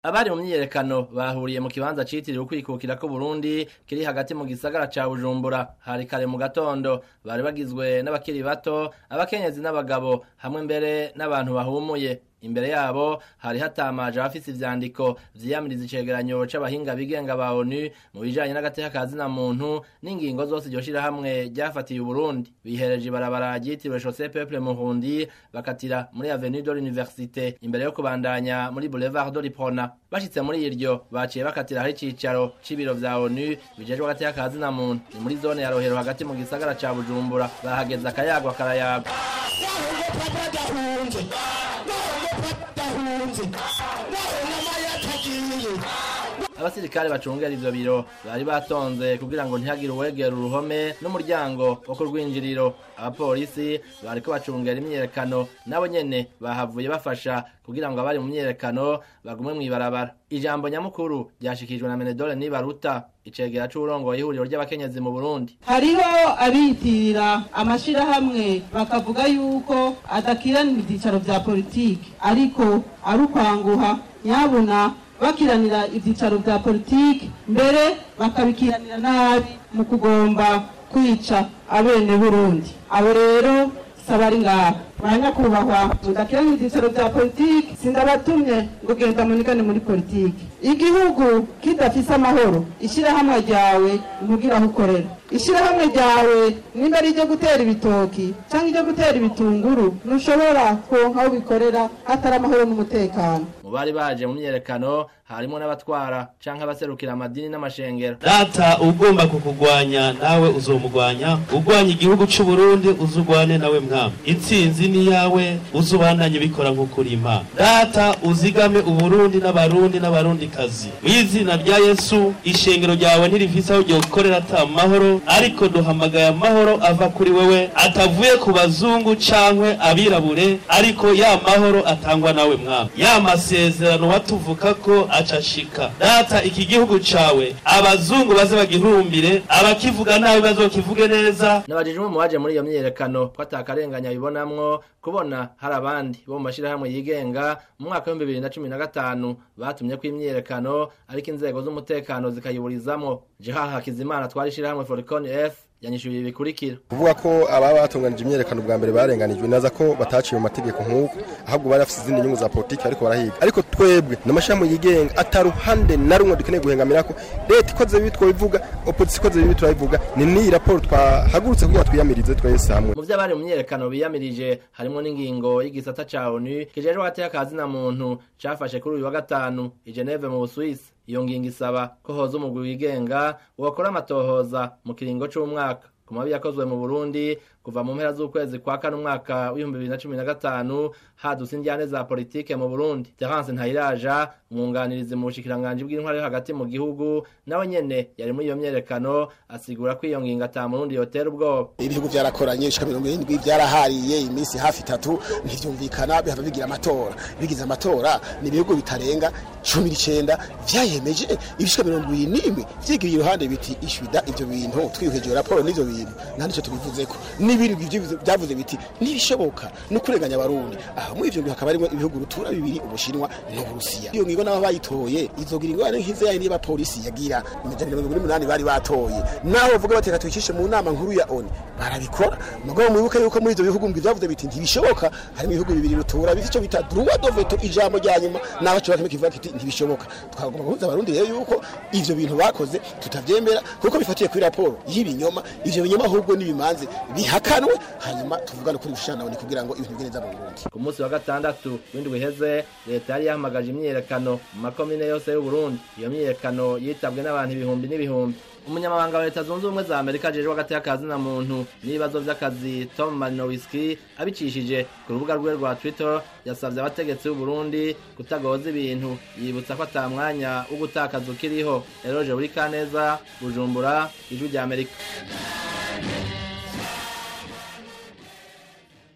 abari mu myiyerekano bahuriye mu kibanza citiriwe ukwikukira ko Burundi kiri hagati mu gisagara ca Bujumbura hari kare mu gatondo bari bagizwe n'abakiri bato abakenyezi n'abagabo hamwe mbere n'abantu bahumuye imbere yabo hari hatamaje abafise ivyandiko vyiyamiriza icegeranyo c'abahinga bigenga ba ONU mu bijanye n'agateka ka zina muntu n'ingingo zose iryo shirahamwe ryafatiye Uburundi bihereje ibarabara ryitiriwe Chaussée Peuple Murundi bakatira muri Avenue de l'Université imbere yo kubandanya muri Boulevard de l'Iprona bashitse muri iryo baciye bakatira hari icicaro c'ibiro vya ONU bijejwe agateka ka zina muntu ni muri zone ya Rohero hagati mu gisagara ca Bujumbura bahageze akayagwa karayagwa abasirikare bacungera ivyo biro bari batonze kugira ngo ntihagire uwegera uruhome n'umuryango wo ku rwinjiriro abapolisi bariko bacungera imyiyerekano nabo nyene bahavuye bafasha kugira ngo abari mu myiyerekano bagume mw'ibarabara ijambo nyamukuru ryashikijwe na menedore nibaruta icegera c'uburongoye ihuriro ry'abakenyezi mu burundi hariho abiyitirira amashirahamwe bakavuga yuko adakiranira ivyicaro vya politiki ariko ari ukwanguha nyabuna bakiranira ivyicaro vya politiki mbere bakabikiranira nabi mu kugomba kwica abene burundi abo rero saba ari ngaha banyakubahwa mudakiranira ivyicaro vya politiki sindabatumye ngo genda munigane muri politiki igihugu kidafise amahoro ishirahamwe ryawe ntugira aho ukorera ishirahamwe ryawe nimba ari iryo gutera ibitoki canke iryo gutera ibitunguru ntushobora kuronka aho bikorera hatari amahoro n'umutekano mu bari baje mu myiyerekano harimo n'abatwara canke abaserukira amadini n'amashengero data ugomba kukugwanya nawe uzomugwanya ugwanya igihugu c'u Burundi uzugwane nawe mwami intsinzi ni yawe uzubandanye bikora nk'uko uri imana data uzigame uburundi n'abarundi n'abarundi kazi mw'izina rya yesu ishengero ryawe ntirifise aho ryokorera ata mahoro ariko duhamagaye amahoro ava kuri wewe atavuye ku bazungu cankwe abirabure ariko ya mahoro atangwa nawe mwami ya masezerano watuvuka ko acashika data iki gihugu cawe abazungu baze bagihurumbire abakivuga nabi bazokivuge neza nabajije umwe mu baje muri iyo myiyerekano ko atakarenganya bibonamwo kubona hari abandi bo mu mashirahamwe yigenga mu mwaka w'ibihumbi bibiri na cumi na gatanu batumye ko imyiyerekano ariko inzego z'umutekano zikayiburizamwo jehaha hakizimana twari ishirahamwe foricon f yanyishuye ibi bikurikira kuvuga ko ababa batunganije imyerekano bwa mbere barenganijwe naza ko bataciye mu mategeko nk'uko ahubwo bari bafite izindi nyungu za politiki ariko barahiga ariko twebwe n'amashami yigenga ataruhande na rumwe dukeneye guhengamira ko leta ikoze bibi twabivuga opozisiyo ikoze bibi turabivuga ni n'iyi raporo twahagurutse kugira twiyamirize twese hamwe mu vy'abari mu myiyerekano biyamirije harimo n'ingingo y'igisata ca onu kijejwe agateka ka zina muntu cafashe kuri uyu wa gatanu i geneve mu busuwisi iyo ngingo isaba ko hoza umugwi wigenga wakora amatohoza mu kiringo c'umwaka ku mabi yakozwe mu burundi kuva mu mpera z'ukwezi kwa kane umwaka w'ibihumbi bibiri na cumi na gatanu hadutse injyane za politike mu burundi terence ntayiraja umwunganirizi mu bushikiranganji bw'intwari yo hagati mu gihugu nawe nyene yari muri iyo myerekano asigura ko iyo ngingo ata murundi yotera ubwoba ibihugu byarakoranye bishika mirongo irindwi byarahariye iminsi hafi itatu ntivyumvikana bihava bigira amatora bigize amatora ni ibihugu bitarenga cumi n'icenda vyayemeje ibishika mirongo ibiri n'imwe vyigiriye iruhande biti ishwida ivyo bintu twihweje raporo n'ivyo bintu nta nico tubivuzeko n'ibindi byavuze biti ntibishoboka no kurenganya abarundi aha muri ivyo hakaba harimo ibihugu rutura bibiri ubushinwa n'uburusiya iyo ngingo n'abo bayitoye izogira ingorane nk'izo yayindi y'abapolisi yagira imijana mirongo n'umunani bari batoye naho bavuga bateka tuyicishe mu nama nkuru ya oni barabikora mugabo mwibuke yuko muri ivyo bihugu byavuze biti ntibishoboka harimo ibihugu bibiri rutura bifite ico bita droit de veto ijambo rya nyuma naho cyo bakime kivuga kiti ntibishoboka twagomba guhuza abarundi rero yuko ivyo bintu bakoze tutavyemera kuko bifatiye kuri raporo y'ibinyoma ivyo binyoma ahubwo n'ibimanze bihakanwe hanyuma tuvugane kuri bishanabone kugira ngo ibintu bigende neza mu Burundi ku munsi wa gatandatu w'indwi iheze leta yari yahamagaje imyiyerekano mu makomine yose y'uburundi iyo myiyerekano yitabwe n'abantu ibihumbi n'ibihumbi umunyamabanga wa leta zunze ubumwe za amerika ajejwe hagati y'akazi na muntu n'ibibazo vy'akazi tom marinowiski abicishije ku rubuga rwe rwa twitter yasavye abategetsi b'uburundi kutagoza ibintu yibutsa ko ata mwanya wo gutakaza ukiriho eroje buri kaneza bujumbura ijwi rya amerika